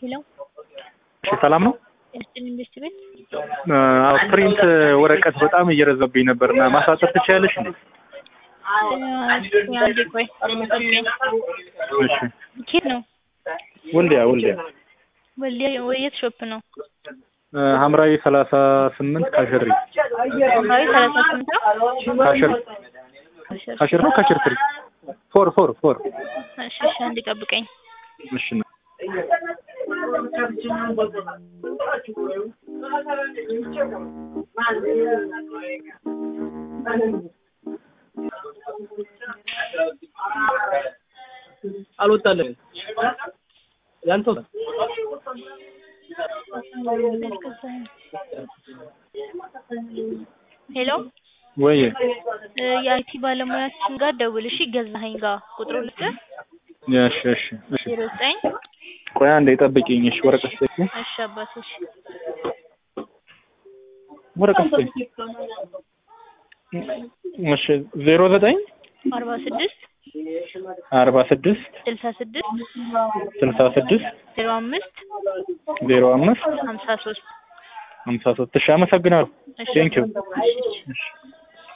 ሄሎ እሺ ሰላም ነው? ኤስቲን ኢንቨስት ቤት አዎ ፕሪንት ወረቀት በጣም እየረዘብኝ ነበርና ማሳጠር ትችያለሽ እንዴ? አንዴ ቆይ ጠብቀኝ። እሺ ኬት ነው? ወልዲያ ወልዲያ ወልዲያ የት ሾፕ ነው? ሐምራዊ ሰላሳ ስምንት ካሸሪ ሐምራዊ ሰላሳ ስምንት ነው? ካሸር ካሸር ነው ካሸር ትሪ ፎር ፎር ፎር እሺ እሺ አንዴ ጠብቀኝ። እሺ አልወጣልም ያንተው ሄሎ ወይ የአይቲ ባለሙያችን ጋር ደውል እሺ። ገዛኸኝ ጋር ቁጥሩ ልስጥህ እሺ እሺ እሺ ዜሮ ዘጠኝ ቆይ አንዴ ጠብቂኝ። እሺ ወረቀት ስጪ እሺ አባቶች ወረቀት ስጪ። እሺ ዜሮ ዘጠኝ አርባ ስድስት አርባ ስድስት ስልሳ ስድስት ስልሳ ስድስት ዜሮ አምስት ዜሮ አምስት ሀምሳ ሶስት ሀምሳ ሶስት እሺ አመሰግናለሁ። እሺ ቴንኪው እሺ እሺ እሺ